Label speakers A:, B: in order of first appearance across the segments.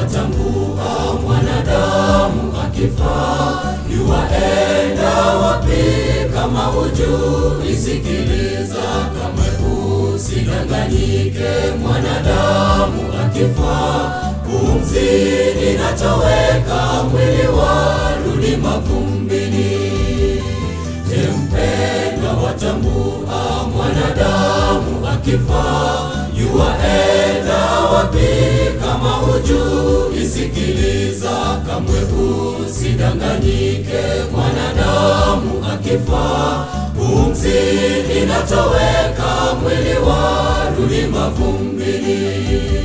A: watambua mwanadamu akifa yuwaenda wapi kama hujui sikiliza kamwe usidanganyike mwanadamu akifa pumzi inatoweka mwili warudi mavumbini je mpendwa watambua mwanadamu akifa yuwaenda wapi kama hujui sikiliza kamwe usidanganyike mwanadamu akifa pumzi inatoweka mwili warudi mavumbini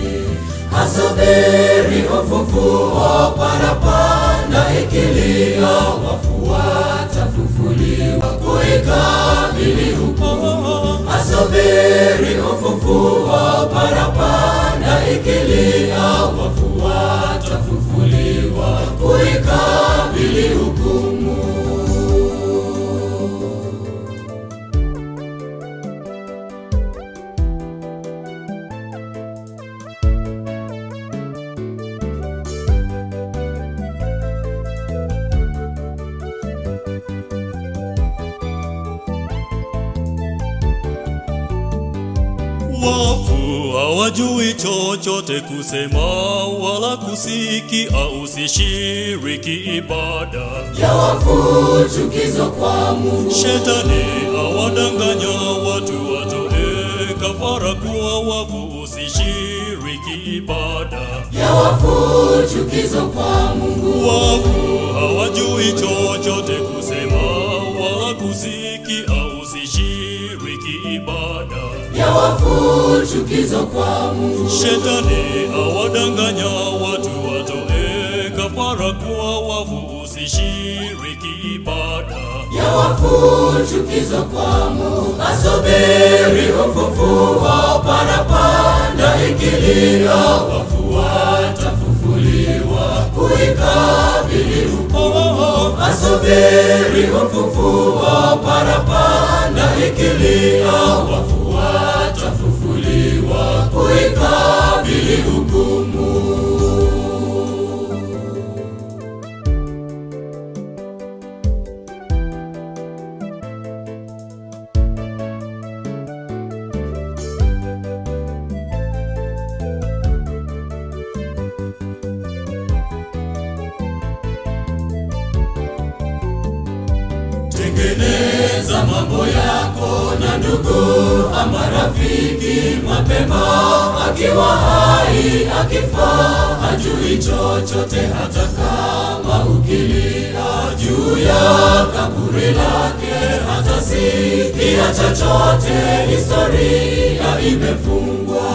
A: asubiri ufufuo parapanda ikilia wafu watafufuliwa kuikabili hukumu asubiri ufufuo parapanda ikilia wafu watafufuliwa kuikabili hukumu
B: Wafu hawajui chochote kusema wala kusikia, usishiriki ibada.
A: ya wafu chukizo kwa Mungu
B: Shetani awadanganya watu watoe kafara kuwa wafu, usishiriki ibada.
A: ya wafu chukizo kwa Mungu
B: Wafu hawajui chochote kusema wala kusikia, usishiriki ibada.
A: ya wafu chukizo kwa Mungu
B: Shetani awadanganya watu watoe kafara kuwa wafu, usishiriki ibada.
A: ya wafu chukizo kwa Mungu asubiri ufufuo parapanda ikilia wafu watafufuliwa kuikabili hukumu asubiri ufufuo parapanda ikilia wafu watafufuliwa kuikabili hukumu tengeneza mambo yako na ndugu ama rafiki mapema akiwa hai akifa hajui chochote hata kama ukilia juu ya kaburi lake hata sikia chochote historia imefungwa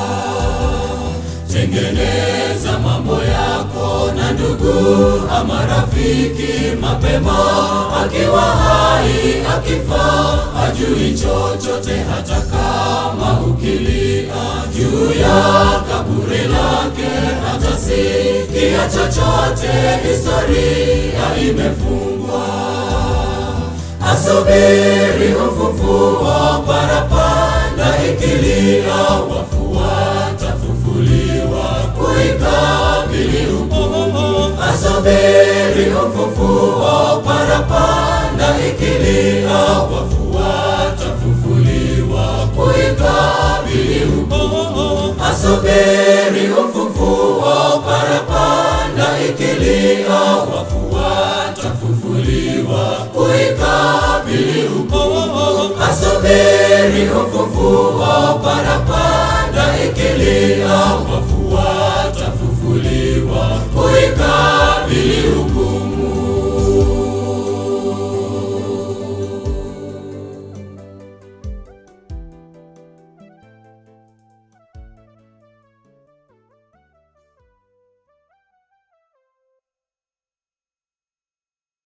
A: tengeneza mambo yako na ndugu ama rafiki mapema akiwa hai akifa hajui chochote hata kama ukilia juu ya kaburi lake hata sikia chochote historia imefungwa asubiri ufufuo